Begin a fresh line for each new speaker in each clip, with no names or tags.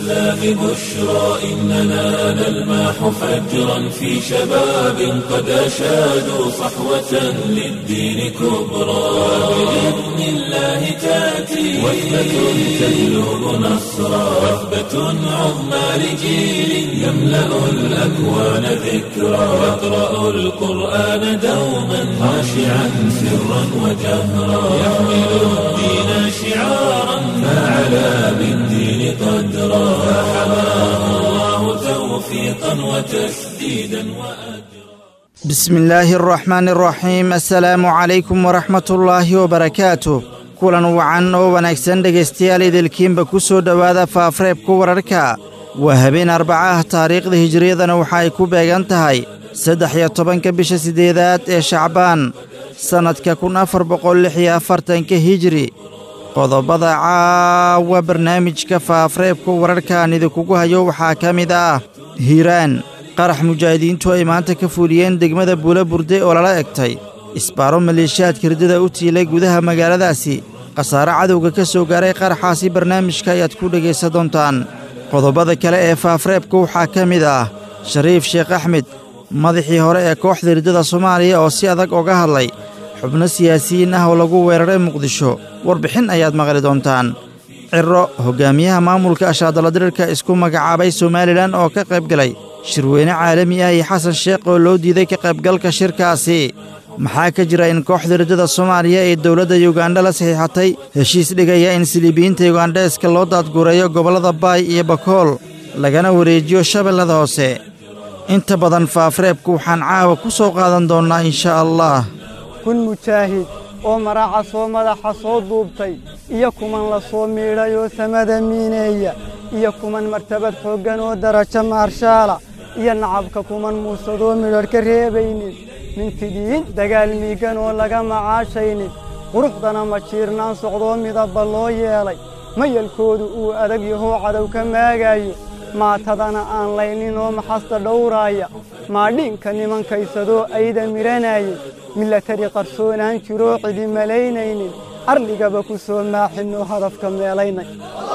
الإسلام بشرى إننا نلمح فجرا في شباب قد أشادوا صحوة للدين كبرى بإذن الله تأتي وثبة تهلب نصرا وثبة عظمى لجيل يملأ الأكوان ذكرا يقرأ القرآن دوما خاشعا سرا وجهرا يحمل الدين شعارا فعلى بالدين قدرا فحماه الله توفيقا وتسديدا وأجرا
بسم الله الرحمن الرحيم assalaamu calaykum waraxmat ullaahi wabarakaatuh kulan wacan oo wanaagsan dhegaystayaal idilkiinba ku soo dhowaada faafreebka wararka waa habeen arbaca ah taariikhda hijiriyadana waxa ay ku beegan tahay saddex iyo tobanka bisha siddeedaad ee shacbaan sannadka kun afar boqol lix iyo afartanka hijiri qodobada caawa barnaamijka faafreebka wararkaan idinkugu hayo waxaa ka mid ah hiiraan qarax mujaahidiintu ay maanta ka fuuliyeen degmada buula burde oo lala egtay isbaaro maleeshiyaadka riddada u tiilay gudaha magaaladaasi khasaare cadowga ka soo gaaray qaraxaasi barnaamijka ayaad ku dhegaysan doontaan qodobada kale ee faafreebka waxaa ka mid ah shariif sheekh axmed madaxii hore ee kooxda riddada soomaaliya oo si adag oga hadlay xubno siyaasiyiin ah oo lagu weeraray muqdisho warbixin ayaad maqli doontaan cirro hoggaamiyaha maamulka ashaadaladirirka isku magacaabay somalilan oo ka qayb galay shirweyne caalami ah iyo xasan sheekh oo loo diiday ka qaybgalka shirkaasi maxaa ka jira in kooxda riddada soomaaliya ee dowladda yugandha la saxiixatay heshiis dhigaya in siliibiyiinta yugandheeska loo daadgureeyo gobollada baay iyo bakool lagana wareejiyo shabeellada hoose inta badan faafreebka waxaan caawa ku soo qaadan doonnaa inshaa allah
kun mujaahid oo maraaca soo madaxa soo duubtay iyo kuman la soo miidhay oo samada miineeya iyo kuman martabad xooggan oo darajo maarshaala iyo nacabka kuman muusadoo midhadh ka reebaynin mintidiin dagaal miiggan oo laga macaashaynin quruxdana ma jiirnaan socdoo midabba loo yeelay mayalkoodu uu adag yahoo cadow ka maagaayo maatadana aan laynin oo maxasta dhowraaya maadhiinka nimankaysadoo ayda midhanayay milatari qarsoonaan jiroo cidi malaynaynin arligaba ku soo maaxinoo hadafka meelaynay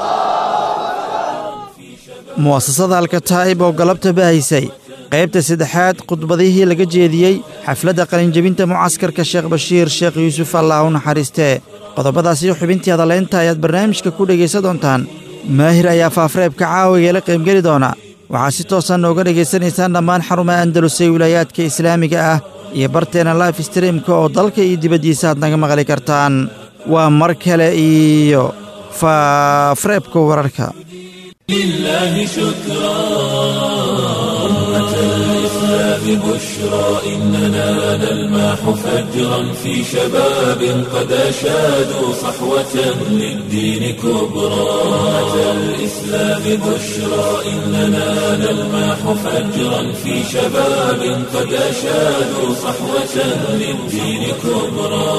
mu'asasada alkataa'ib oo galabta bahaysay qaybta saddexaad khudbadihii laga jeediyey xafladda qalinjebinta mucaskarka sheekh bashiir sheekh yuusuf allah u naxariistee qodobadaasiyo xubintii hadaleynta ayaad barnaamijka ku dhegaysan doontaan maahir ayaa faafreebka caawigeela qaybgeli doona waxaad si toosan nooga dhegaysanaysaan dhammaan xarumaha andalus ee wilaayaadka islaamiga ah iyo barteenna life streamka oo dalka iyo dibaddiisa aad naga maqli kartaan waa mar kale iyo faafreebka wararka
لله شكرا أمة الإسلام بشرى إننا نلمح فجرا في شباب قد أشادوا صحوة للدين كبرى أمة الإسلام بشرى إننا نلمح فجرا في شباب قد أشادوا صحوة للدين كبرى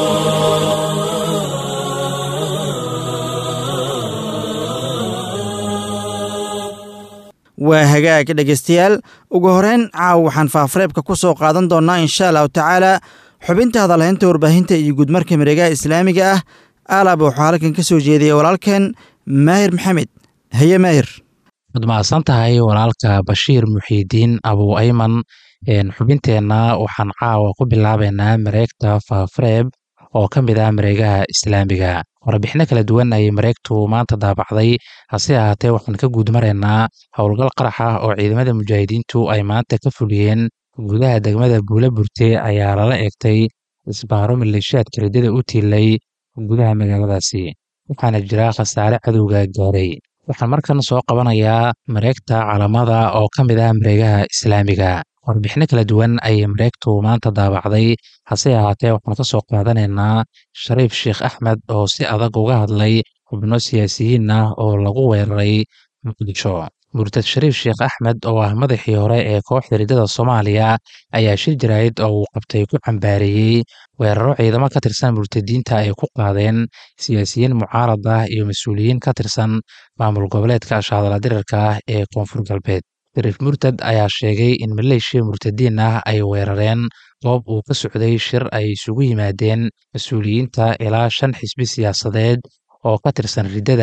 waa hagaag dhegaystayaal ugu horeyn caawa waxaan faafreebka ku soo qaadan doonnaa insha allahu tacaalaa xubinta hadalhaynta warbaahinta iyo guudmarka mareegaha islaamiga ah aalab waxuu halkan ka soo jeediyey walaalkeen maahir maxamed haye maahir
waad mahadsan tahay walaalka bashiir muxiidiin abuu ayman xubinteenna waxaan caawa ku bilaabaynaa mareegta faafreeb oo ka mid ah mareegaha islaamiga warbixino kala duwan ayay mareegtu maanta daabacday hase ahaatee waxaan ka guud maraynaa howlgal qarax ah oo ciidamada mujaahidiintu ay maanta ka fuliyeen gudaha degmada buula burte ayaa lala eegtay isbaaro maleeshiyaadka riddada u tiilay gudaha magaaladaasi waxaana jira khasaare cadowga gaaray waxaan markan soo qabanayaa mareegta calamada oo ka mid ah mareegaha islaamiga warbixino kala duwan ayay mareegtu maanta daabacday hase ahaatee waxaan ka soo qaadanaynaa shariif sheekh axmed oo si adag uga hadlay xubno siyaasiyiin ah oo lagu weeraray muqdisho murtad shariif sheekh axmed oo ah madaxii hore ee kooxda riddada soomaaliya ayaa shir jaraa'id oo uu qabtay ku cambaareeyey weeraro ciidamo ka tirsan murtadiinta ay ku qaadeen siyaasiyiin mucaarad ah iyo mas-uuliyiin ka tirsan maamul goboleedka ashaadala dirirka ah ee koonfur galbeed shariif murtad ayaa sheegay in maleeshiya murtadiin ah ay weerareen goob uu ka socday shir ay isugu yimaadeen mas-uuliyiinta ilaa shan xisbi siyaasadeed oo ka tirsan riddada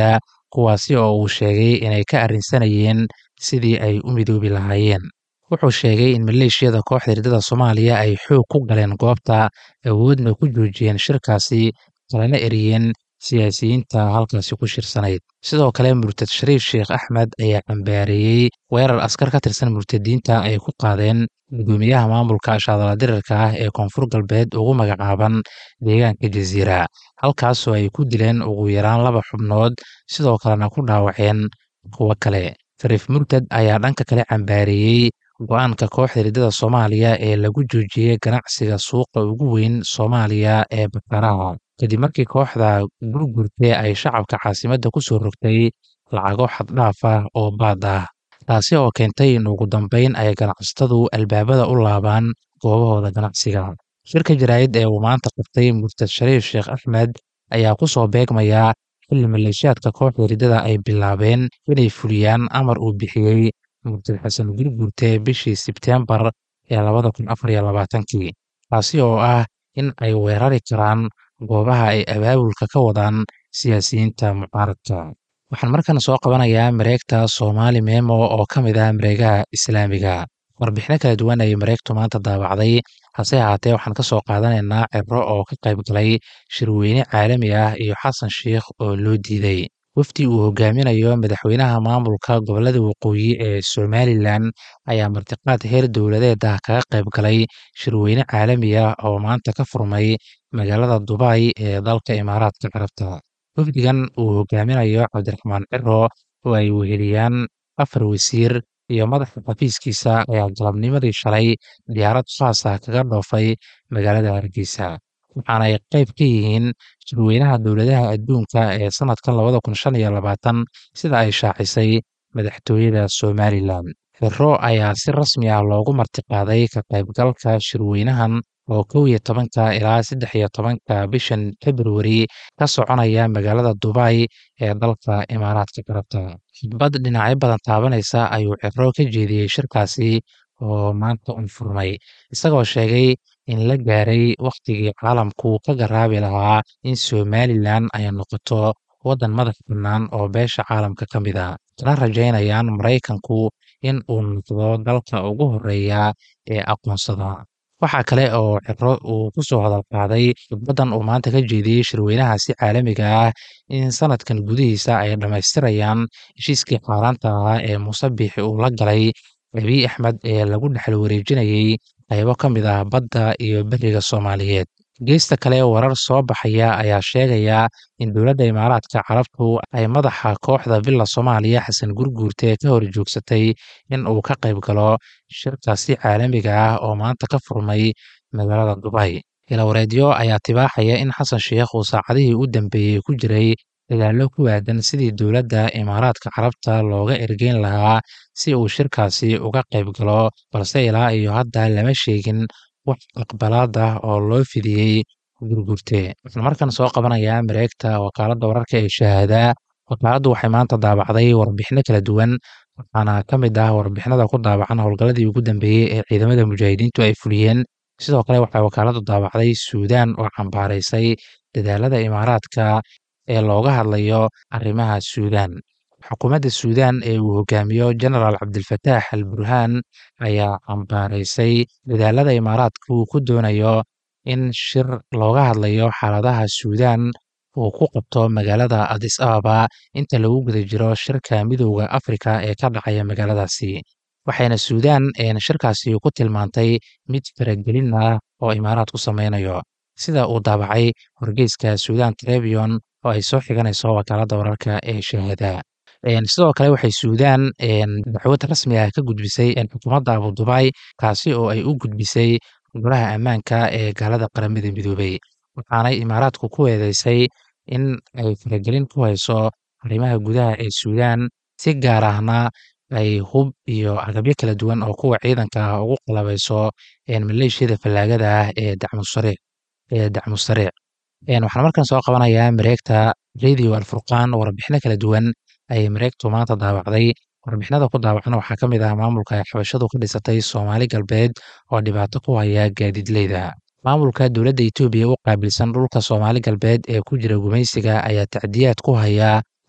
kuwaasi oo uu sheegay inay ka arrinsanayeen sidii ay u midoobi lahaayeen wuxuu sheegay in maleeshiyada kooxda riddada soomaaliya ay xoog ku galeen goobta awoodna ku joojiyeen shirkaasi kalena eriyeen siyaasiyiinta halkaasi ku shirsanayd sidoo kale murtad shariif sheekh axmed ayaa cambaareeyey weerar askar ka tirsan murtadiinta ay ku qaadeen gudoomiyaha maamulka shaadala dirirka ah ee koonfur galbeed ugu magacaaban deegaanka jasiira halkaasoo ay ku dileen ugu yaraan laba xubnood sidoo kalena ku dhaawaceen kuwo kale shariif murtad ayaa dhanka kale cambaareeyey go-aanka kooxda riddada soomaaliya ee lagu joojiyey ganacsiga suuqa ugu weyn soomaaliya ee bakaraha kadib markii kooxda gurgurte ay shacabka caasimadda ku soo rogtay lacago xaddhaaf ah oo baad ah taasi oo keentay in ugu dambeyn ay ganacsatadu albaabada u laabaan goobahooda ganacsiga shirka jaraa'id ee uu maanta qabtay murtad shariif sheekh axmed ayaa ku soo beegmaya xilli maleeshiyaadka kooxda riddada ay bilaabeen inay fuliyaan amar uu bixiyey murtad xasan gurgurte bishii sebteembar ee labada kun afar iyo labaatankii taasi oo ah in ay weerari karaan goobaha ay abaabulka ka wadaan siyaasiyiinta mucaaradka waxaan markan soo qabanayaa mareegta soomaali memo oo ka mid ah mareegaha islaamiga warbixino kala duwan ayay mareegtu maanta daabacday hase ahaatee waxaan ka soo qaadanaynaa cibro oo ka qayb galay shirweyne caalami ah iyo xasan sheikh oo loo diiday wafdi uu hogaaminayo madaxweynaha maamulka gobolada waqooyi ee somalilan ayaa martiqaad heer dowladeed ah kaga qayb galay shirweyne caalami ah oo maanta ka furmay magaalada dubay ee dalka imaaraadka carabta wafdigan uu hogaaminayo cabdiraxmaan ciro oo ay weheliyaan afar wasiir iyo madaxa xafiiskiisa ayaa galabnimadii shalay diyaarad khaas ah kaga dhoofay magaalada hargeysa waxaana ay qayb ka yihiin shirweynaha dowladaha adduunka ee sanadkan labada kun shan iyo labaatan sida ay shaacisay madaxtooyada somalilan xiro ayaa si rasmi ah loogu martiqaaday ka qaybgalka shirweynahan oo kow iyo tobanka ilaa saddex iyo tobanka bishan februari ka soconaya magaalada dubay ee dalka imaaraadka carabta khidbad dhinacyo badan taabanaysa ayuu ciro ka jeediyey shirkaasi oo maanta un furmay isagoo sheegay in la gaaray wakhtigii caalamku ka garaabi lahaa in somalilan ay noqoto waddan madax bannaan oo beesha caalamka ka mid a kana rajaynayaan maraykanku in uu noqdo dalka ugu horreeya ee aqoonsada waxaa kale oo ciro uu ku soo hadal qaaday khidbaddan uu maanta ka jeediyey shirweynahaasi caalamiga ah in sanadkan gudihiisa ay dhammaystirayaan heshiiskii xaaraanta ahaa ee muuse biixi uu la galay abiy axmed ee lagu dhexal wareejinayey qaybo ka mid ah badda iyo beriga soomaaliyeed geesta kale warar soo baxaya ayaa sheegaya in dowladda imaaraadka carabtu ay madaxa kooxda villa soomaaliya xasan gurguurte ka hor joogsatay in uu ka qayb galo shirkaasi caalamiga ah oo maanta ka furmay magaalada dubay ilawareedyo ayaa tibaaxaya in xasan sheikh uu saacadihii u dambeeyey ku jiray dagaallo ku aadan sidii dowladda imaaraadka carabta looga ergeyn lahaa si uu shirkaasi uga qayb galo balse ilaa iyo hadda lama sheegin wax aqbalaad ah oo loo fidiyey gurgurte waxaan markan soo qabanayaa mareegta wakaaladda wararka ee shahaadaa wakaaladdu waxay maanta daabacday warbixino kala duwan waxaana ka mid ah warbixinada ku daabacan howlgalladii ugu dambeeyey ee ciidamada mujaahidiintu ay fuliyeen sidoo kale waxay wakaaladdu daabacday suudaan oo cambaaraysay dadaalada imaaraadka ee looga hadlayo arrimaha suudaan xukuumadda suudaan ee uu hogaamiyo genaraal cabdilfataax al burhaan ayaa cambaaraysay dadaalada imaaraadka uu ku doonayo in shir looga hadlayo xaaladaha suudaan uu ku qabto magaalada adis ababa inta lagu guda jiro shirka midowda afrika ee ka dhacaya magaaladaasi waxayna suudaan shirkaasi ku tilmaantay mid faragelin ah oo imaaraadku sameynayo sida uu daabacay wargeyska suudaan trebion oo ay soo xiganayso wakaaladda wararka ee shahaada sidoo kale waxay suudaan dacwad rasmi ah ka gudbisay xukuumadda abudubay kaasi oo ay u gudbisay golaha ammaanka ee gaalada qaramada midoobay waxaanay imaaraadku ku eedeysay in ay faragelin ku hayso arrimaha gudaha ee suudaan si gaar ahna ay hub iyo agabyo kala duwan oo kuwa ciidanka ah ugu qalabayso maleeshiyada fallaagada ah ee dacmusariic ee dacmusariic waxaan markan soo qabanayaa mareegta radio alfurqaan warbixino kala duwan ayay mareegtu maanta daabacday warbixinada ku daabacan waxaa ka mid ah maamulka ay xabashadu ka dhisatay soomaali galbeed oo dhibaato ku haya gaadiidleyda maamulka dowladda etoobiya u qaabilsan dhulka soomaali galbeed ee ku jira gumaysiga ayaa tacdiyaad ku haya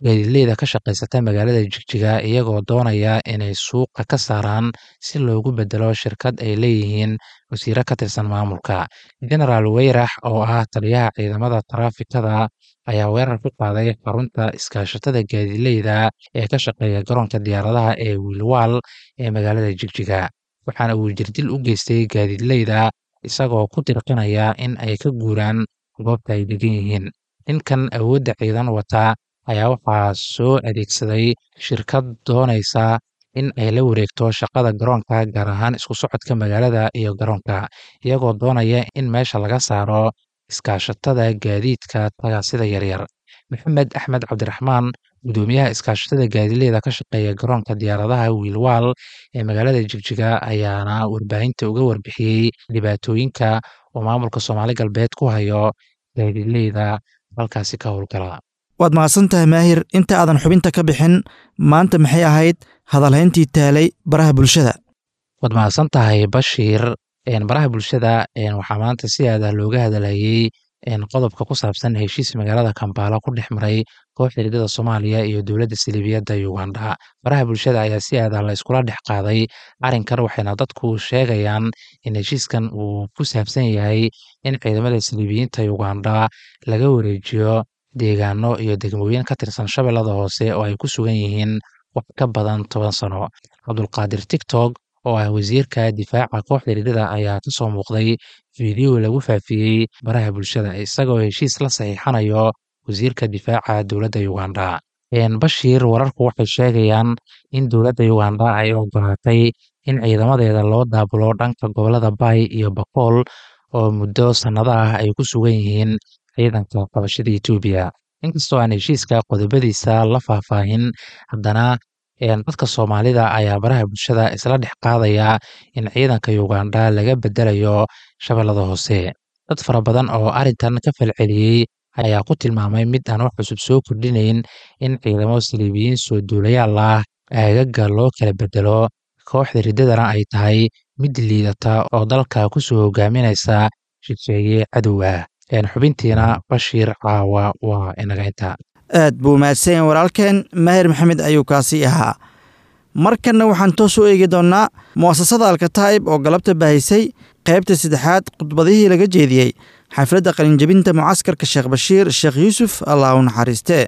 gaadiidleyda ka shaqaysata magaalada jigjiga iyagoo doonaya inay suuqa ka saaraan si loogu bedelo shirkad ay leeyihiin wasiiro ka tirsan maamulka genaraal weyrax oo ah taliyaha ciidamada taraafikada ayaa weerar ku qaaday xarunta iskaashatada gaadiidleyda ee ka shaqeeya garoonka diyaaradaha ee wiilwaal ee magaalada jigjiga waxaana uu jirdil u geystay gaadiidleyda isagoo ku dirqinaya in ay ka guuraan goobta ay degan yihiin ninkan awoodda ciidan wata ayaa waxaa soo adeegsaday shirkad doonaysa in ay la wareegto shaqada garoonka gaar ahaan isku socodka magaalada iyo garoonka iyagoo doonaya in meesha laga saaro iskaashatada gaadiidka tagaasida yaryar maxamed axmed cabdiraxmaan gudoomiyaha iskaashatada gaadiidleyda ka shaqeeya garoonka diyaaradaha wiilwaal ee magaalada jigjiga ayaana warbaahinta uga warbixiyey dhibaatooyinka oo maamulka soomaali galbeed ku hayo gaadiidleyda halkaasi ka howlgala
waad mahadsan tahay maahir inta aadan xubinta ka bixin maanta maxay ahayd hadalhayntii taalay baraha bulshada
waad mahadsan tahay bashiir baraha bulshada waxaa maanta si aada looga hadalhayey qodobka ku saabsan heshiis magaalada kambaala ku dhex maray kooxda ridada soomaaliya iyo dowladda siliibiyadda uganda baraha bulshada ayaa si aada la iskula dhex qaaday arrinkan waxayna dadku sheegayaan in heshiiskan uu ku saabsan yahay in ciidamada siliibiyiinta uganda laga wareejiyo deegaano iyo degmooyin ka tirsan shabeellada hoose oo ay ku sugan yihiin wax ka badan toban sano cabdulqaadir tiktok oo ah wasiirka difaaca kooxda ridada ayaa ka soo muuqday fiideo lagu faafiyey baraha bulshada isagoo heshiis la saxiixanayo wasiirka difaaca dowladda uganda bashiir wararku waxay sheegayaan in dowladda uganda ay ogolaatay in ciidamadeeda loo daabulo dhanka gobolada bay iyo bakool oo muddo sannado ah ay ku sugan yihiin ciidanka qabashada etoobiya inkastoo aan heshiiska qodobadiisa la faahfaahin haddana dadka soomaalida ayaa baraha bulshada isla dhex qaadaya in ciidanka uganda laga bedelayo shabeellada hoose dad fara badan oo arrintan ka falceliyey ayaa ku tilmaamay mid aan wax cusub soo kordhinayn in ciidamo saliibiyiin soo duulayaal ah aagaga loo kala bedelo kooxda riddadana ay tahay mid liidata oo dalka kusoo hogaaminaysa shisheeye cadow ah xubintiina bashiir caawa waa inaga inta
aad buu mahadsanyaen walaalkeen maahir maxamed ayuu kaasi ahaa markanna waxaan toos u eegi doonnaa mu'asasada alkataa'ib oo galabta bahaysay qaybta saddexaad khudbadihii laga jeediyey xafladda qalinjebinta mucaskarka sheekh bashiir sheekh yuusuf allah u naxariistee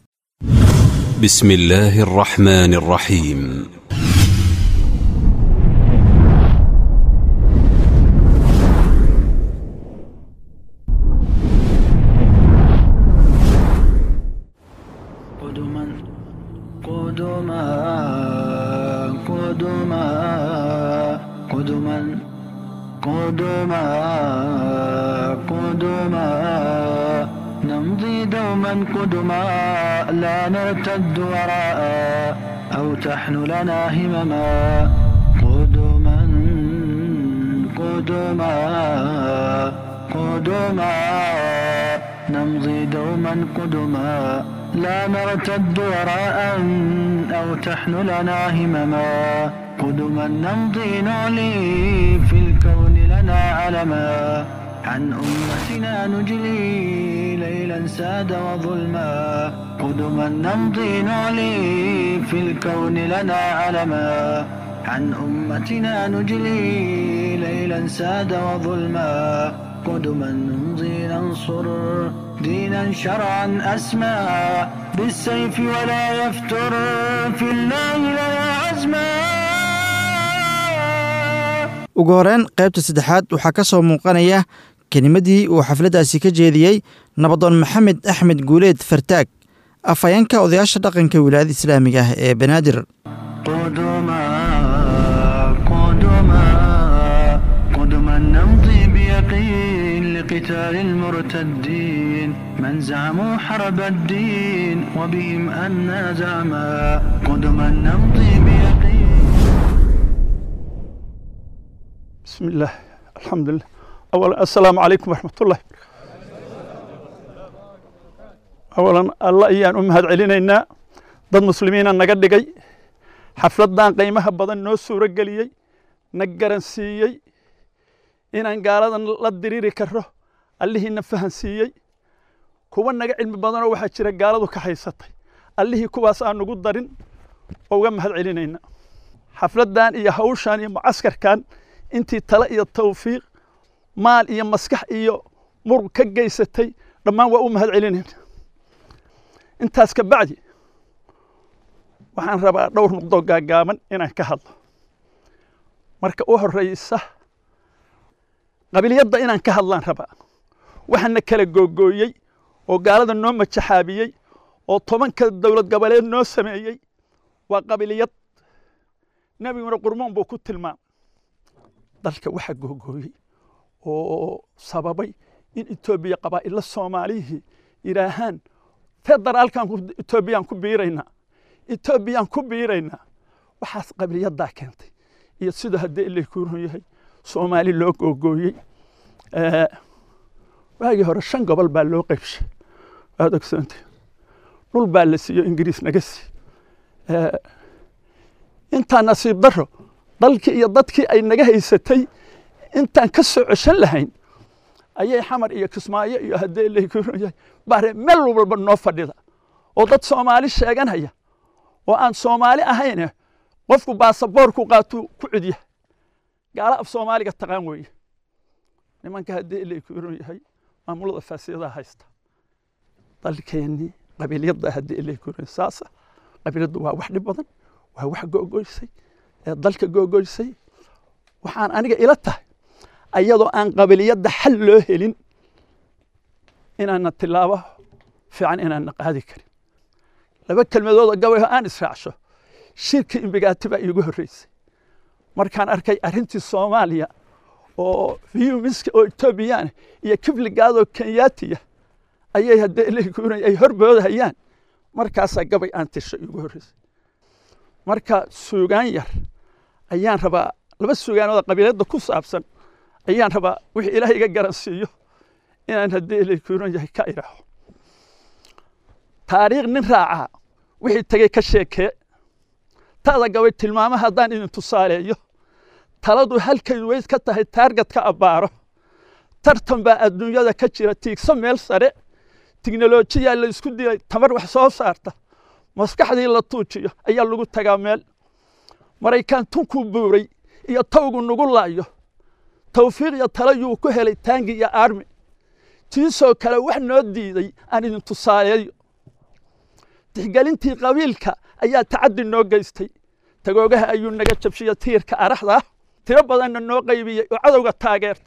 بسم الله الرحمن الرحيم
قدما قدما قدما قدما قدما قدما نمضي دوما قدما لا نرتد وراء أو تحن لنا همما قدما قدما قدما نمضي دوما قدما لا نرتد وراء أو تحن لنا همما قدما نمضي نعلي في الكون لنا علما عن أمتنا نجلي ليلا ساد وظلما قدما نمضي نعلي في الكون لنا علما عن أمتنا نجلي ليلا ساد وظلما قدما نمضي ننصر دينا شرعا أسمى بالسيف ولا يفتر في الله لنا عزما
ugu horeen qaybta saddexaad waxaa ka soo muuqanaya kelimadii uu xafladdaasi ka jeediyey nabadoon maxamed axmed guuleed fartaag afhayeenka odayaasha dhaqanka wilaayada islaamiga ah ee banaadir
قدما قدما قدما نمضي بيقين لقتال المرتدين من زعموا حرب الدين وبهم أنا زعما قدما نمضي بيقين
بسم الله الحمد لله أولا السلام عليكم ورحمة الله أولا الله إيان أمهد علينا dad muslimiina naga dhigay xafladdan qiimaha badan noo suuro geliyey na garansiiyey inaan gaaladan la diriiri karo allihiina fahansiiyey kuwa naga cilmi badanoo waxaa jira gaaladu ka haysatay allihii kuwaas aan ugu darin oo uga mahad celinayna xafladdan iyo hawshan iyo mucaskarkan intii tale iyo tawfiiq maal iyo maskax iyo murug ka geysatay dhammaan waa u mahad celinayna intaas ka bacdi waxaan rabaa dhowr nuqdoo gaagaaban inaan ka hadlo marka u horreysa qabiliyadda inaan ka hadlaan rabaa waxaana kala googooyey oo gaalada noo majaxaabiyey oo tobanka dowlad goboleed noo sameeyey waa qabiliyad nebiguna qurmoon buu ku tilmaamay dalka waxa googooyey oo sababay in etoobiya qabaa'illa soomaalihii yidhaahaan federaalkan etoobiyaan ku biiraynaa etoobiyaan ku biiraynaa waxaas qabiliyaddaa keentay iyo sida haddii ilay kuurun yahay soomaali loo googooyey waagii hore shan gobol baa loo qaybshay waad ogsoonta dhul baa la siiyo ingiriis naga sii intaa nasiib daro dalkii iyo dadkii ay naga haysatay intaan ka soo ceshan lahayn ayay xamar iyo kismaayo iyo haddii ilay kuurun yahay bare meel walba noo fadhida oo dad soomaali sheeganaya oo aan soomaali ahayne qofku baasaboorku qaatuu ku cudya gaala af soomaaliga taqaan weeye nimanka haddii ilay kuurun yahay maamulada faasiyadaha haysta dalkeennii qabiilyadda haddii ilay kuurun saasa qabiilyaddu waa wax dhib badan waa wax googoysay ee dalka googoysay waxaan aniga ila tahay ayadoo aan qabiliyadda xal loo helin inaana tilaabo fiican inaana qaadi karin laba kelmadoodoo gabayho aan israacsho shirka imbigaati baa iigu horreysay markaan arkay arrintii soomaaliya oo fiyumiska oo etoobiyaan iyo kifligaadoo kenyaatiya ayay haddee ilkuuna ay horboodahayaan markaasaa gabay aan tirsho iigu horreysay marka suugaan yar ayaan rabaa laba suugaanooda qabiiladda ku saabsan ayaan rabaa wixii ilaah iga garansiiyo inaan haddii ilkuunan yahay ka idhaaho taariikh nin raacaa wixii tegey ka sheekee ta'da gabay tilmaamo haddaan idin tusaaleeyo taladu halkay weyd ka tahay taargetka abbaaro tartan baa adduunyada ka jira tiigso meel sare tiknolojiyaa la isku dilay tamar wax soo saarta maskaxdii la tuujiyo ayaa lagu tagaa meel maraykaan tunkuu buuray iyo tawgu nugu laayo tawfiiq iyo talo yuu ku helay taangi iyo aarmi tiisoo kale wax noo diiday aan idin tusaaleeyo tixgelintii qabiilka ayaa tacaddi noo geystay tagoogaha ayuu naga jabshiya tiirka araxda tiro badanna noo qaybiyey oo cadowga taageerta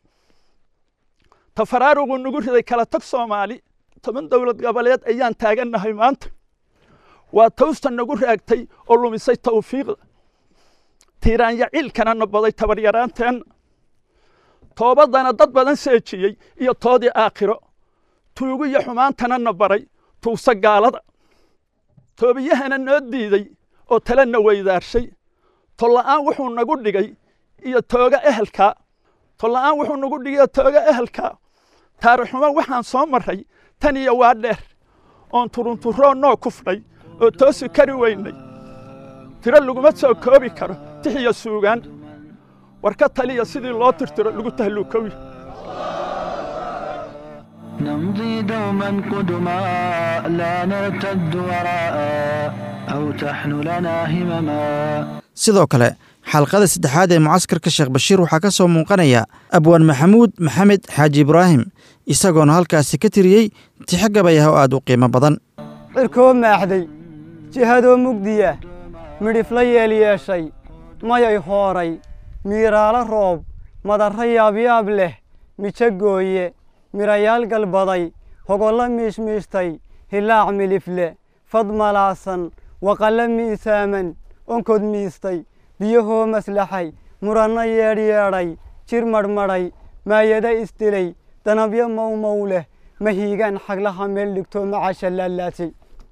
tafaraarugu nagu riday kala tag soomaali toban dowlad goboleed ayaan taagannahay maanta waa tawsta nagu raagtay oo lumisay tawfiiqda tiiraanya ciilkana nabaday tabaryaraanteenna toobadana dad badan seejiyey iyo toodii aakhiro tuugu iyo xumaantana na baray tuugsa gaalada toobiyahana noo diiday oo talena weydaarshay tolla'aan wuxuu nagu dhigay iyo tooga ehelkaa tolla'aan wuxuu nagu dhigay tooga ehelkaa taarixumo waxaan soo marray tan iyo waa dheer oon turunturoo noo kufnay oo toosi kari weynay tiro laguma soo koobi karo tix iyo suugaan war ka taliya sidii loo tirtiro lagu tahluukowi
نمضي دوما قدما لا نرتد وراء أو تحن لنا همما
sidoo kale xalqada saddexaad ee mucaskarka sheekh bashiir waxaa ka soo muuqanaya abwaan maxamuud maxamed xaaji ibraahim isagoona halkaasi ka tiriyey tixo gabayah oo aad u qiimo badan
cirkoo maaxday jihadoo mugdiya midhifla yeel yeeshay mayay hooray miiraalo roob madarro yaabyaab leh mijo gooye mirayaal galbaday hogollo miishmiishtay hilaac milifle fad malaasan waqallo miisaaman onkod miistay biyahoo maslaxay muranno yeedhyeedhay jir madhmadhay maayado isdilay danabyo mawmow leh mahiigaan xaglaha meel dhigtoo macasha laalaasay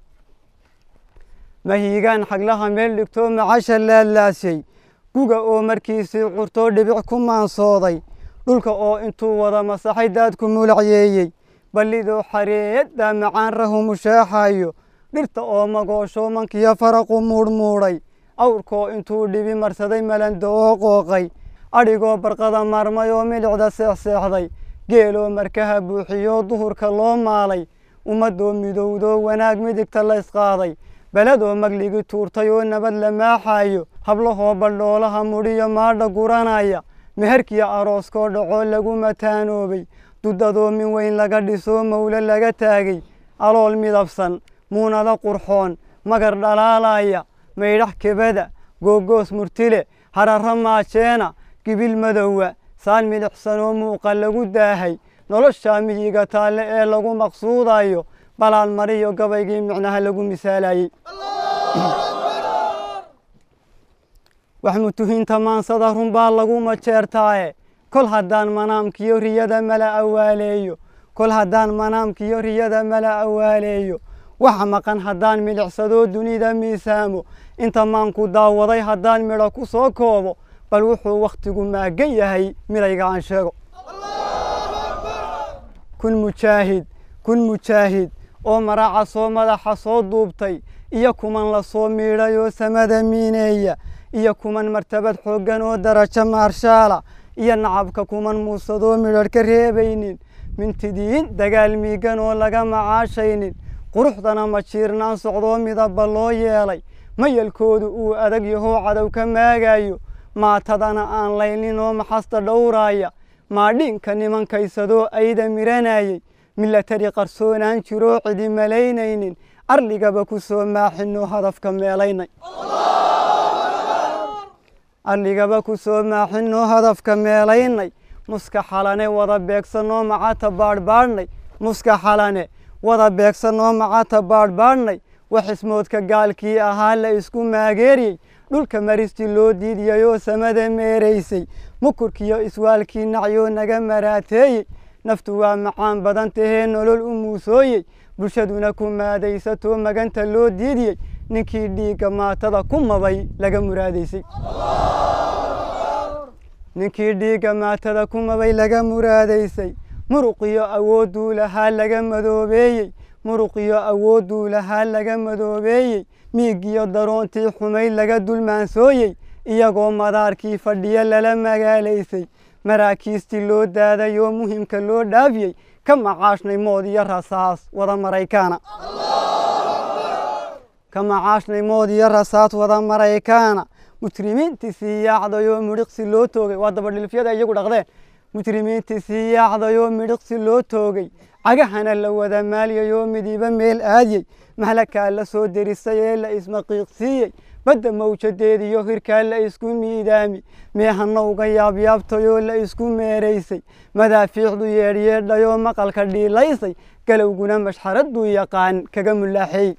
mahiigaan xaglaha meel dhigtoo macasha laalaasay guga oo markiisii curtoo dhibic ku maansooday dhulka oo intuu wada masaxay daadku mulacyeeyey ballidoo xareeyaddaa macaan rahu mushaaxayo dhirta oo magoosho mankiyo faraqu muudhmuudhay awrkoo intuu dhibi marsaday malando oo qooqay adhigoo barqada maarmay oo milicda seexseexday geeloo markaha buuxiyoo duhurka loo maalay ummadoo midowdoo wanaag midigta la ysqaaday beledoo magligi tuurtay oo nabad la maaxayo hablahoo baldhoolaha mudhiyo maadha guranaya meherkiyo arooskoo dhacoo lagu mataanoobay dudadoo min weyn laga dhisoo mawle laga taagay alool midabsan muunado qurxoon magar dhalaalaya maydhax kebada googoos murtile hararra maajeena gibil madowa saan midixsanoo muuqa lagu daahay noloshaa miyiga taalle ee lagu maqsuudayo balaan mariyo gabaygii micnaha lagu misaalayey wax mutuhiinta maansada runbaa lagu majeertaaye kol haddaan manaamkiyo riyada mala awaaleeyo kol haddaan manaamkiyo riyada mala awaaleeyo waxa maqan haddaan midhicsadoo dunida miisaamo inta maanku daawaday haddaan midho ku soo koobo bal wuxuu wakhtigu maagan yahay midayga aan sheego kun mujaahid kun mujaahid oo maraaca soo madaxa soo duubtay iyo kuman la soo miidhay oo samada miineeya iyo kuman martabad xooggan oo darajo maarshaala iyo nacabka kuman muusadoo midhadh ka reebaynin mintidiin dagaal miigan oo laga macaashaynin quruxdana ma jiirnaan socdoo midabba loo yeelay mayalkoodu uu adag yahoo cadow ka maagayo maatadana aan laynin oo maxasta dhowraaya maadhiinka nimankaysadoo ayda miranayey milatari qarsoonaan jiroo cidi malaynaynin arligaba ku soo maaxinoo hadafka meelaynay arligaba ku soo maaxinoo hadafka meelaynay muska xalane wada beegsanoo macata baadhbaadhnay muska xalane wada beegsanoo macata baadhbaadhnay waxismoodka gaalkii ahaa la isku maageeriyey dhulka maristi loo diidiyayoo samada meeraysay mukurkiyo iswaalkii nacyoo naga maraateeyey naftu waa macaan badan tahee nolol u muusooyey bulshaduna ku maadaysatoo maganta loo diidiyey ninkii dhiigga maatada ku mabay laga muraadaysay ninkii dhiigga maatada ku mabay laga muraadaysay muruqiyo awoodduu lahaa laga madoobeeyey muruqiyo awoodduu lahaa laga madoobeeyey miigiyo daroontii xumayd laga dulmaansooyey iyagoo madaarkii fadhiyo lala magaalaysay maraakiistii loo daaday oo muhimka loo dhaafiyey ka macaashnay mood iyo rasaas wada maraykaana ka macaashnay mood iyo rasaas wada maraykaana mujrimiintii sii yaacday oo midhiqsi loo toogay waa dabadhilifyada iyagu dhaqdeen mujrimiintii sii yaacday oo midhiqsi loo toogay cagahana la wada maaliyay oo midiba meel aadiyey mahlakaa la soo derisay ee la ismaqiiqsiiyey badda mawjadeediyo hirkaa la isku miidaami meehana uga yaabyaabtay oo la isku meeraysay madaafiicdu yeedhyeedhay oo maqalka dhiilaysay galowguna mashxaraduu yaqaan kaga mulaaxeey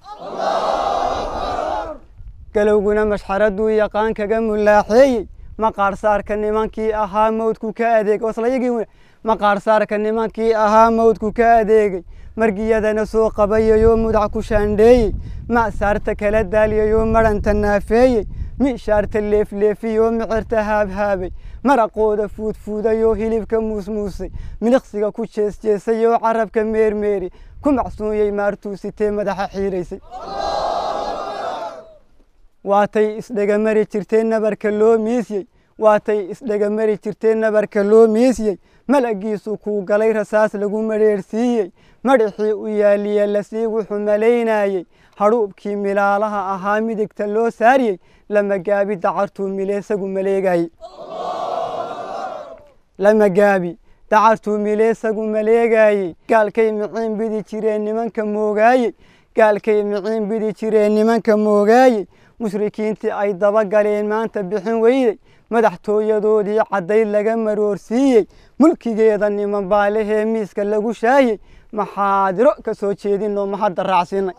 galowguna mashxaraduu yaqaan kaga mulaaxeeyey maqaarsaarka nimankii ahaa mawdku ka adeegay waslayagii maqaarsaarka nimankii ahaa mawdku ka adeegay margiyadana soo qabayayoo mudac ku shaandheeyey ma'saarta kala daaliyayoo madhanta naafeeyey miishaarta leefleefiyoo micirta haabhaabay maraqooda fuudfuudayoo hilibka muusmuusay miliqsiga ku jeesjeesayoo carabka meermeeri ku macsuunyey maartuusitee madaxa xiiraysay waatay isdhegamari jirtee nabarka loo miisyey waatay isdhegamari jirtee nabarka loo miisyey malagiisu kuu galay rasaas lagu madheerhsiiyey madhaxii u yaaliye lasii wuxuu malaynayey hadhuubkii milaalaha ahaa midigta loo saariyey lamagaabi dacartuu mileesagu maleegayey lamagaabi dacartuu mileesagu maleegayey gaalkay miciin bidi jireen nimanka moogaayey gaalkay miciin bidi jireen nimanka moogaayey mushrikiintii ay daba galeen maanta bixin weyday madaxtooyadoodii caddayd laga maroorsiiyey mulkigeeda niman baalehee miiska lagu shaayey maxaadiro ka soo jeedinoo mahadda raacsiinay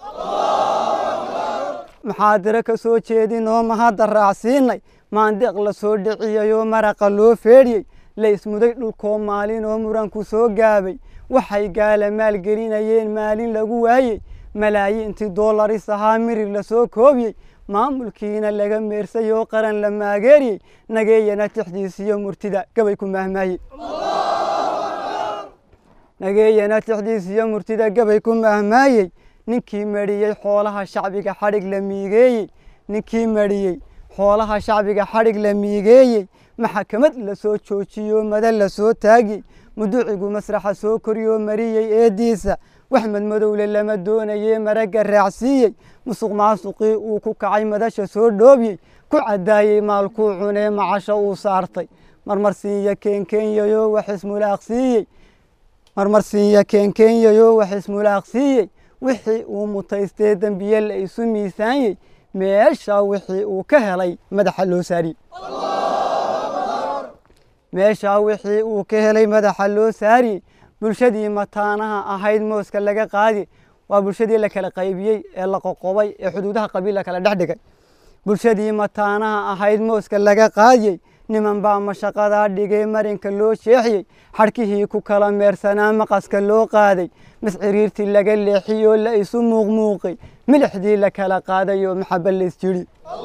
maxaadiro ka soo jeedinoo mahadda raacsiinay maandeeq la soo dhiciyayoo maraqa loo feedhiyey la ismuday dhulkoo maalin oo muranku soo gaabay waxay gaala maalgelinayeen maalin lagu waayey malaayiintii doolaris ahaa mirir la soo koobiyey maamulkiina laga meersay oo qaran la maageeriyey nageeyana tixdiisiyo murtida gabay ku mahmaayey nageeyana tixdiisiyo murtida gabay ku mahmaayey ninkii mariyey xoolaha shacbiga xadhig la miigeeyey ninkii mariyey xoolaha shacbiga xadhig la miigeeyey maxakamad la soo joojiyoo mada la soo taagiyey muducigu masraxa soo koriyoo mariyey eeddiisa waxmed madowle lama doonayee maragga raacsiiyey musuq maasuqii uu ku kacay madasha soo dhoobiyey ku caddaayey maalkuu cunee macasho uu saartay marmarsiinya keenkeenyayoo wax ismulaaqsiiyey marmarsiinya keenkeenyayoo wax ismulaaqsiiyey wixii uu mutaystee dembiye la isu miisaanyey meesha wixii uu ka helay madaxa loo saariyey meeshaa wixii uu ka helay madaxa loo saariyey bulshadii mataanaha ahayd mooska laga qaadi waa bulshadii la kala qaybiyey ee la qoqobay ee xuduudaha qabiil la kala dhex dhigay bulshadii mataanaha ahayd mooska laga qaadiyey niman baa mashaqadaa dhigay marinka loo sheexiyey xadhkihii ku kala meersanaa maqaska loo qaaday masciriirtii laga leexiyoo la isu muuqmuuqay milixdii la kala qaadayoo maxaba laysjidhi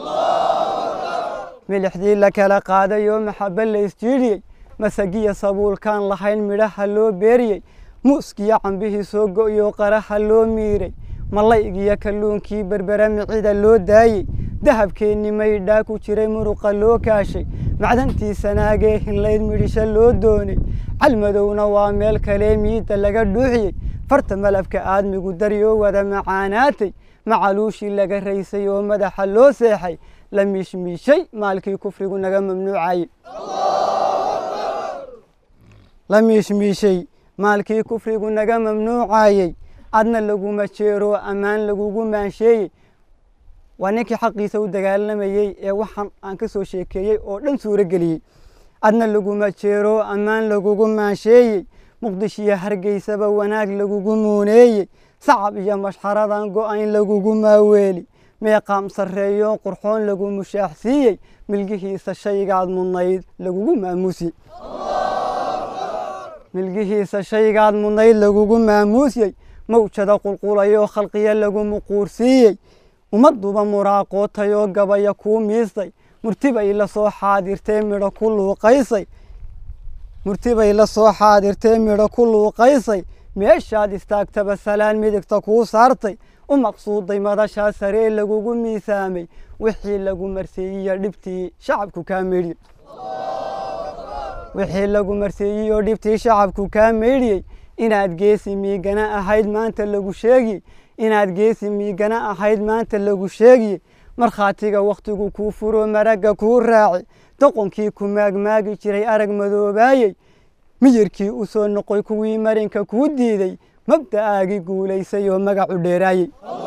milixdii la kala qaadayoo maxaba laysjidhiyey masagiya sabuulkaan lahayn midhaha loo beeriyey muuskiyo cambihii soo go'yoo qaraha loo miiray malaygiyo kalluunkii berbera micida loo daayey dahabkeennii maydhaa ku jiray muruqa loo kaashay macdantii sanaagee hinlayd midhisho loo doonay calmadowna waa meel kalee miidda laga dhuuxiyey farta malabka aadmigu daryoo wada macaanaatay macaluushii laga raysay oo madaxa loo seexay la miishmiishay maalkii kufrigu naga mamnuucayey la miishmiishay maalkii kufrigu naga mamnuucayey adna laguma jeero ammaan lagugu maansheeyey waa ninkii xaqiisa u dagaalamayey ee waxaan aan ka soo sheekeeyey oo dhan suuro geliyey adna laguma jeero ammaan lagugu maansheeyey muqdishiyo hargeysaba wanaag lagugu muuneeyey sacab iyo mashxaradan go'ayn lagugu maaweeli meeqaam sarreeyo qurxoon lagu mushaaxsiiyey milgihiisa shaygaad mudnayd lagugu maamuusiyey milgihiisa shaygaad mudnayd lagugu maamuusiyey mawjada qulqulayoo khalqiya lagu muquursiiyey ummadduba muraaqootayoo gabaya kuu miistay murtibay la soo xaadirtee midho ku luuqaysay murtibay la soo xaadirtee midho ku luuqaysay meeshaad istaagtaba salaan midigta kuu saartay u maqsuuday madashaa saree lagugu miisaamay wixii lagu marseeyiyo dhibtii shacabku kaa meedhiyey wixii lagu marseeyiyoo dhibtii shacabku kaa meydhiyey inaad geesi miigana ahayd maanta lagu sheegiyey inaad geesi miigana ahayd maanta lagu sheegiyey markhaatiga wakhtigu kuu furo maragga kuu raaci doqonkii ku maagmaagi jiray arag madoobaayey miyirkii u soo noqoy kuwii marinka kuu diiday mabda'aagii guulaysay oo magacu dheeraayey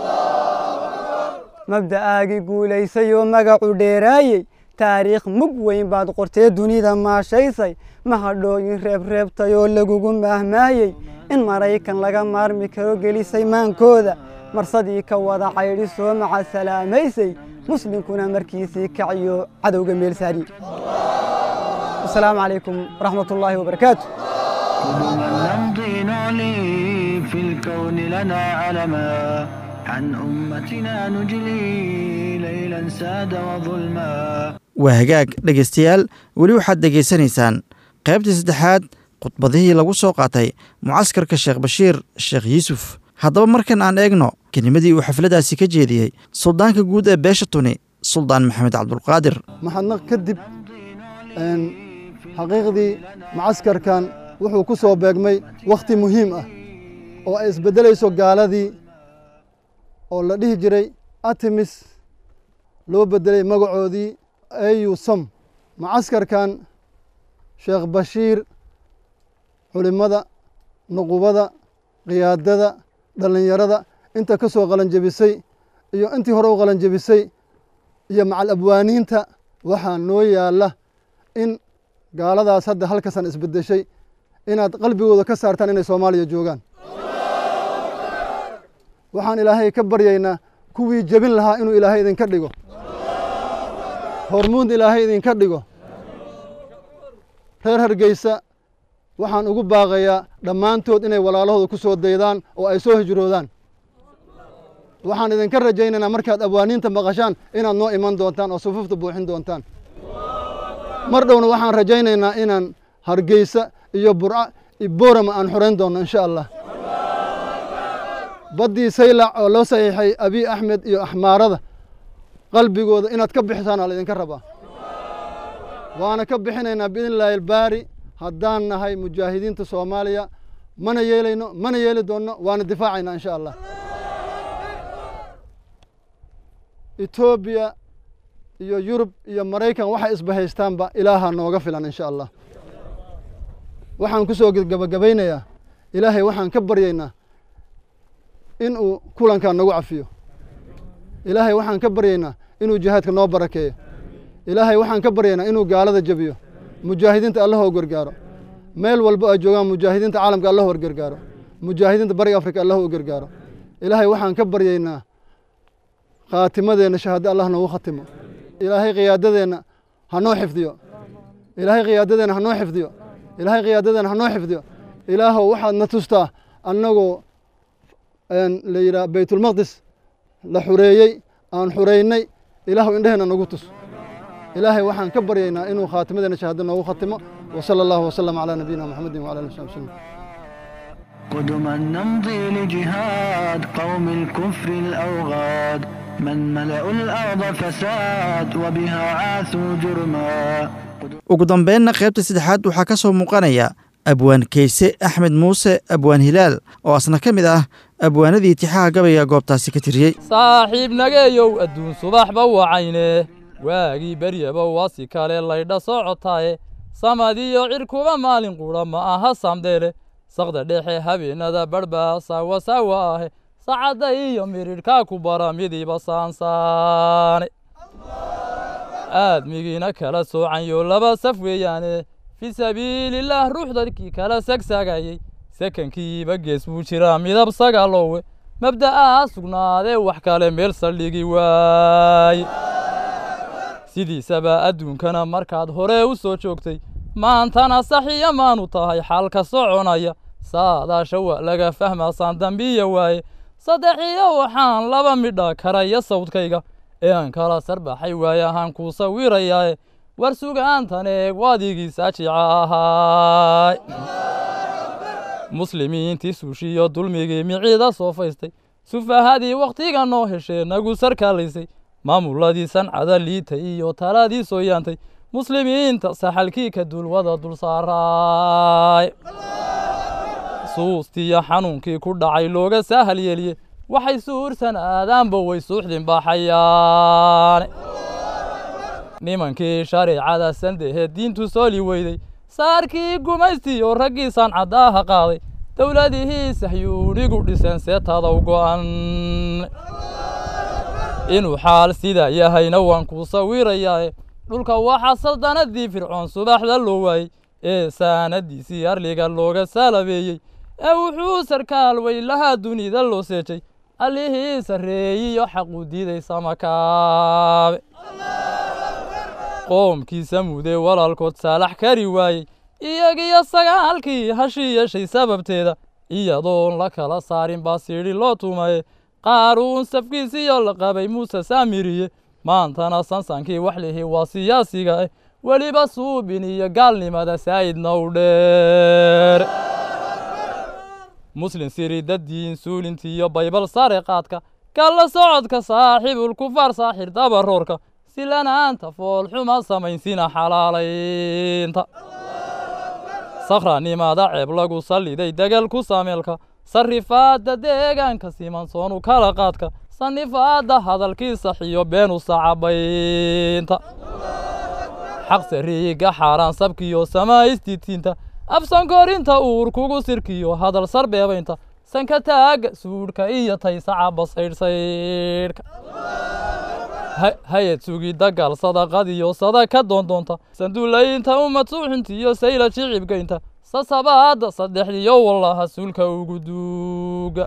mabda'aagii guulaysay oo magacu dheeraayey taariikh mug weyn baad qortee dunida maashaysay mahadhooyin reebreebtay oo lagugu maahmaayey in maraykan laga maarmi karo gelisay maankooda marsadii ka wada caydhi soo maca salaamaysay muslimkuna markiisii kaciyo cadowga meel saariye asalaamu calaykum waraxmat ullaahi wabarakaatu
نمضي نعلي في الكون لنا علما عن أمتنا نجلي ليلا ساد وظلما
waa hagaag dhegaystayaal weli waxaad dhegaysanaysaan qaybtii saddexaad khudbadihii lagu soo qaatay mucaskarka sheekh bashiir sheekh yuusuf haddaba markan aan eegno kelimadii uu xafladdaasi ka jeediyey suldaanka guud ee beesha tuni suldaan maxamed cabdulqaadir
maxadnaq kadib xaqiiqdii macaskarkan wuxuu ku soo beegmay wakhti muhiim ah oo ay isbeddelayso gaaladii oo la dhihi jiray artemis loo beddelay magacoodii au som macaskarkan sheekh bashiir culimmada nuqubada qiyaadada dhallinyarada inta ka soo qalanjebisay iyo intii hore u qalanjebisay iyo macal abwaaniinta waxaa noo yaalla in gaaladaas hadda halkasan isbeddeshay inaad qalbigooda ka saartaan inay soomaaliya joogaan waxaan ilaahay ka baryaynaa kuwii jebin lahaa inuu ilaahay idinka dhigo hormuud ilaahay idinka dhigo reer hargeysa waxaan ugu baaqayaa dhammaantood inay walaalahooda ku soo daydaan oo ay soo hijroodaan waxaan idinka rajaynaynaa markaad abwaaniinta maqashaan inaad noo iman doontaan oo sufuufta buuxin doontaan mar dhowna waxaan rajaynaynaa inaan hargeysa iyo burca iyo boorama aan xorayn doonno insha allah baddii saylac oo loo saxiixay abiy axmed iyo axmaarada qalbigooda inaad ka bixisaan aa laydinka rabaa waana ka bixinaynaa biidn illaahi albaari haddaan nahay mujaahidiinta soomaaliya mana yeelayno mana yeeli doonno waana difaacayna insha allah etoobiya iyo yurub iyo maraykan waxay isbahaystaanba ilaaha nooga filan insha allah waxaan ku soo gabagabaynayaa ilaahay waxaan ka baryaynaa in uu kulankaa nagu cafiyo ilaahay waxaan ka baryaynaa inuu jihaadka noo barakeeyo ilaahay waxaan ka baryaynaa inuu gaalada jebiyo mujaahidiinta allahoo gargaaro meel walba ay joogaan mujaahidiinta caalamka allah war gargaaro mujaahidiinta bariga afrika allah u gargaaro ilaahay waxaan ka baryaynaa khaatimadeenna shahaado allah noogu khatimo ilaahay khiyaadadeenna ha noo xifdiyo ilaahay khiyaadadeenna ha noo xifdiyo ilaahay khiyaadadeenna ha noo xifdiyo ilaahow waxaad na tustaa annagoo la yidhaha baytulmaqdis la xureeyey aan xureynay ilaahu indheheenna nagu tus ilaahay waxaan ka baryaynaa inuu khaatimadeena shahaado noogu khatimo وصلى الله وسلم على نبينا محمد وعلى اله وصحبه وسلم
قدما نمضي لجهاد قوم الكفر الأوغاد من ملأوا الأرض فساد وبها عاثوا جرما
ugu dambeynna qaybta saddexaad waxaa ka soo muuqanaya abwaan keyse axmed muuse abwaan hilaal oo asna ka mid ah abwaanadii itixaaha gabayga goobtaasi ka tiriyey
saaxiib nageeyow adduun subaxba wacayne waagii beryaba wasi kale laydha socotaaye samadiyo cirkuba maalin qudha ma aha samdeele saqda dhexe habeenada badhbaa saawa saawa ahe sacadda iyo miridhkaa ku bara midiba saansaane aadmigiina kala soocanyo laba saf weeyaane fii sabiilillaah ruux dadkii kala sagsaagayey sakankiiba gees buu jiraa midab sagaaloowe mabda'aa sugnaadee wax kale meel saldhigi waaye sidiisaba adduunkana markaad hore u soo joogtay maantana saxiya maanu tahay xaalka soconaya saadaasha waa laga fahmaasaan dambiya waaye saddexiyo waxaan laba midha karaya sawdkayga ee aan kala sarbaxay waaye ahaan kuu sawirayaae war sugaantan eeg waadigii saajica ahaay muslimiintii suushiyo dulmigii miciida soo faystay sufahadii wakhtiga noo heshee nagu sarkaalaysay maamuladii sancada liita iyo taladii soo yaantay muslimiinta saxalkii ka dulwada dul saaraay suustiyo xanuunkii ku dhacay looga saahal yeeliye waxay suursan aadaanba way suuxdin baaxayaane nimankii shareecada sandehe diintu sooli weyday saarkii gumaystiyo raggii sancadaaha qaaday dowladihii sahyuunigu dhiseen seetaadaw go'an inuu xaal sidaa yahayna waan kuu sawirayaae dhulka waxaa saldanadii fircoon subaxda loo waayey ee saanadiisii arliga looga saalabeeyey ee wuxuu sarkaal weylahaa dunida loo seejay allihii sarreeyiyo xaquu diiday samakaabe qoomkiisa mudee walaalkood saalax kari waayey iyagiyo sagaalkii hashii yeeshay sababteeda iyadoon la kala saarin baa siidhi loo tumaye qaaruun safkiisiyo la qabay muuse saamiriye maantana sansankii wax lihi waa siyaasiga ah weliba suubin iyo gaalnimada saa'idna u dheer muslin siridadiin suulintiiyo baybal sare qaadka kalla socodka saaxiibul kufaar saaxir dabaroorka silanaanta foolxuma samaysina xalaalaynta sakranimada ceeb lagu salliday degal ku sameelka sarrifaadda deegaanka simansoonu kala qaadka sannifaadda hadalkii saxiyo beenu sacabaynta xaq sariiga xaaraan sabkiyo samaystiitiinta afsankorinta uur kugu sirkiyo hadal sarbeebaynta sanka taagga suudhka iyo taysaca basaydhsaydhka hay-ad sugidda gaal sadaqadiyo sadaka doondoonta sanduulaynta ummad suuxintiyo sayla jicibgaynta sasabaadda saddexdiyo wallaha suulka ugu duuga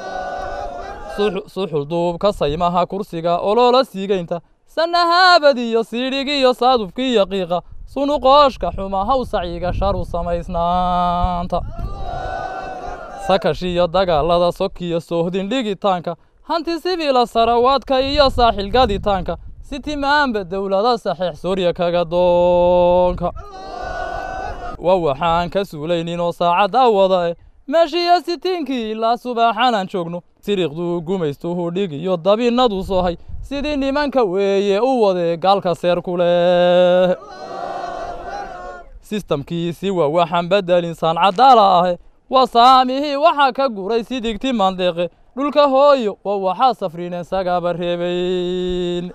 suxul duubka saymaha kursiga oloola siigaynta sanahaabadiyo siidhigiyo saadufkiiyo qiiqa sunuqooshka xuma haw sacyiga sharu samaysnaanta sakashiyo dagaalada sokiyo soohdin dhigitaanka hanti sibiila sarawaadka iyo saaxil gaditaanka si timaanba dowlada saxiix soorya kaga doonka waa waxaan ka suulayninoo saacadda wada eh meeshiiyo sitiinkii ilaa subaaxanaan joogno siriqduu gumaystuhu dhig iyo dabinnadu sohay sidii nimanka weeye u wadee gaalka seer ku leh sistamkiisi waa waxaan beddelin saancadaala ahe waa saamihii waxaa ka guray sidigti mandeeqe dhulka hooyo waa waxaa safrineen sagaaba reebayn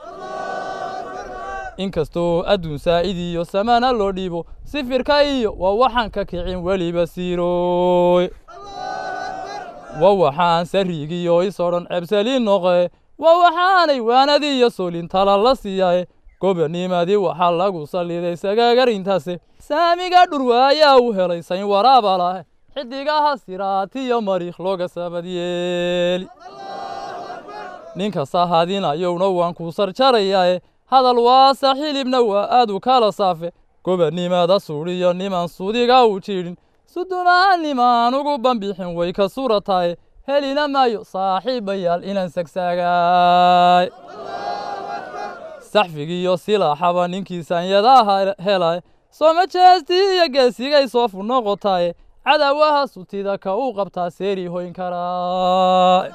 inkastoo adduun saa'id iyo samana loo dhiibo sifirka iyo waa waxaan ka kicin weliba siirooy waa waxaan sariigiyo isoo dhan cebsaliin noqe waa waxaanay waanadii iyo solintala la siiyae gobanimadii waxaa lagu salliday sagagarintaase saamiga dhurwaayaa u helay sayn waraaba lah xidigaha siraatiyo mariikh looga sabadyeeli ninka sahadinayowna waan ku sarjarayaae hadal waasa xilibna waa aad u kala saafe gobanimada suudhiyo niman sudiga u jiidhin sudumaan nimaan ugu bambixin way ka surataye helina maayo saaxiibayaal inaan sagsaagaay saxfigiiyo silaaxaba ninkii saanyadaha helay sooma jeestii iyo geesigay soofu noqotaye cadawaha sutida ka u qabtaa seeri hoyn karaa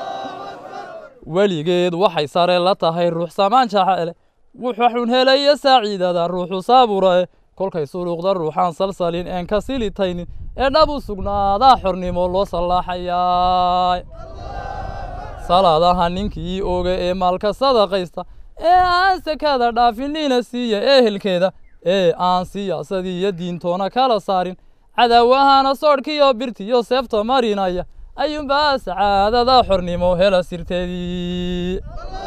weligeed waxay sare la tahay ruux samaan jacele wuxuxun helaya saaciidada ruuxu saaburae kolkay suluuqda ruuxaan salsalin een ka silitaynin ee dhab u sugnaadaa xornimo loo sallaaxayaa salaadaha ninkii oga ee maalka sadaqaysta ee aan sakada dhaafinina siiya ehelkeeda ee aan siyaasadii iyo diintoona kala saarin cadawahana soodhkiyo birtiyo seefta marinaya ayuunbaa sacaadada xornimo hela sirteedii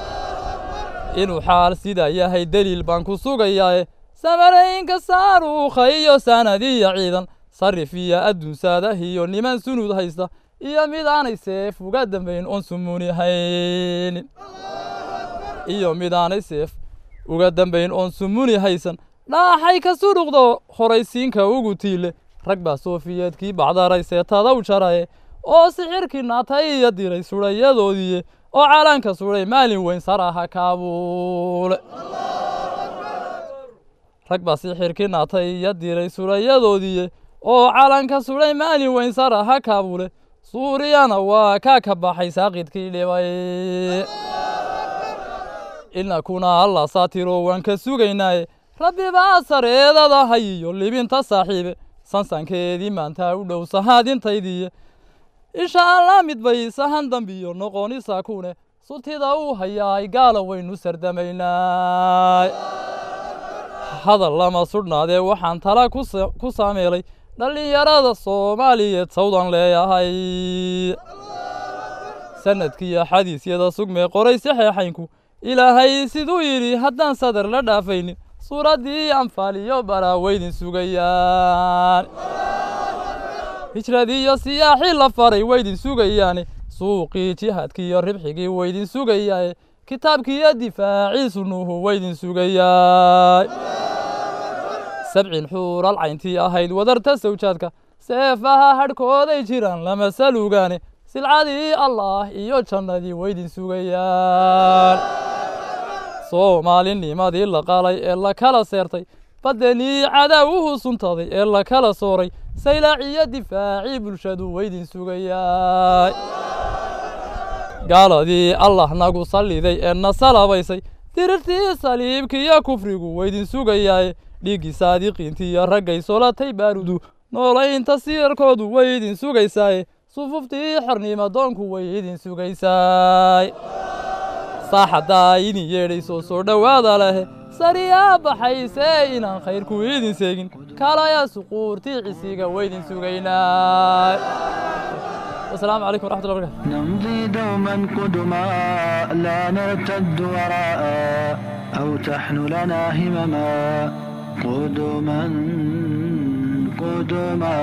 inuu xaal sidaa yahay deliil baan ku sugayaae samarayinka saaruukha iyo sanadiya ciidan sarif iyo adduunsadahiyo niman sunud haysta iyo mid aanay seef uga dambayn oon sumuni haynin iyo mid aanay seef uga dambayn oon sumuni haysan dhaaxay ka suruqdo horaysiinka ugu tiile rag baa soofiyeedkii bacdaray seetada u jaraye oo sixirkii naatay iyo diray sudhayadoodiiye oo calanka sudhay maalin weyn saraha kaabuule rag baa sixirkii naatay iyo diray sudhayadoodiiye oo calanka sudhay maalin weyn saraha kaabule suuriyana waa kaa ka baxay saaqidkii dhibay inakuna alla saatiro waan ka sugaynaaye rabbi baa sareedada hayiyo libinta saaxiibe sansankeedii maanta u dhow sahaadintaydiiye insha allah mid bay sahan dambiyo noqonisa kune sutida uu hayaay gaala waynu sardamaynaa hadal lama sudhnaadee waxaan tala ku saameelay dhallinyarada soomaaliyeed sawdan leeyahay sanadkiiyo xadiisyada sugmee qoray saxeexaynku ilaahay siduu yidhi haddaan sadar la dhaafaynin suuraddii anfaaliyo baraaweydin sugayaan hijradiiyo siyaaxii la faray waydin sugayaane suuqii jihaadkiiyo ribxigii waydin sugayaaye kitaabkiiyo difaacii sunnuhu waydin sugayaa sabcin xuural cayntii ahayd wadarta sawjaadka seefaha hadhkooday jiraan lama salugaane silcadii allaah iyo jannadii waydin sugayaan soomaalinimadii la qalay ee la kala seertay badenii cadaawuhu suntaday ee la kala sooray saylaaciyo difaacii bulshadu waydin sugayaa gaaladii allah nagu salliday ee na salabaysay dirirtii saliibkiiyo kufrigu waydin sugayaaye dhiiggii saadiqiintiiyo raggay solatay baarudu noolaynta sirarkoodu way idin sugaysaaye sufuftii xornimadoonku way idin sugaysaay saaxaddaa idin yeedhaysoo soo dhowaada leh sariyaa baxaysee inaan khayrku idin seegin kalaya suquurtii cisiga waydin sugaynaa wasalaamu calaykum waraxmatullahi barakatu
نمضي دوما قدما لا نرتد وراء أو تحن لنا همما قدما قدما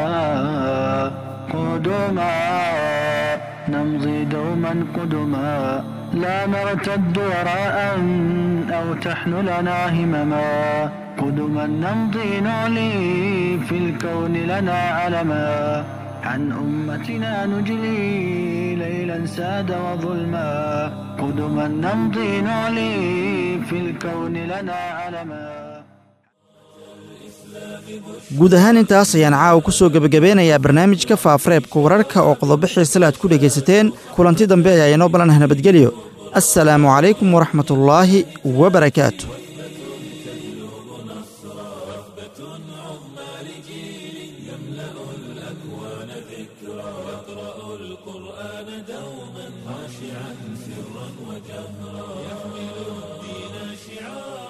قدما نمضي دوما قدما لا نرتد وراء أو تحن لنا همما قدما نمضي نعلي في الكون لنا علما عن أمتنا نجلي ليلا ساد وظلما قدما نمضي نعلي في الكون لنا علما
guud ahaan intaas ayaan caawa ku soo gebagabeynayaa barnaamijka faafareebka wararka oo qodobo xiisale aad ku dhegaysateen kulanti dambe ayaa inoo ballanah nabadgelyo assalaamu calaykum waraxmatullaahi wabarakaatu
بشرى عظمى لجيل يملأ الأكوان ذكرى يقرأ القرآن دوما خاشعا سرا وجهرا يحمل الدين شعارا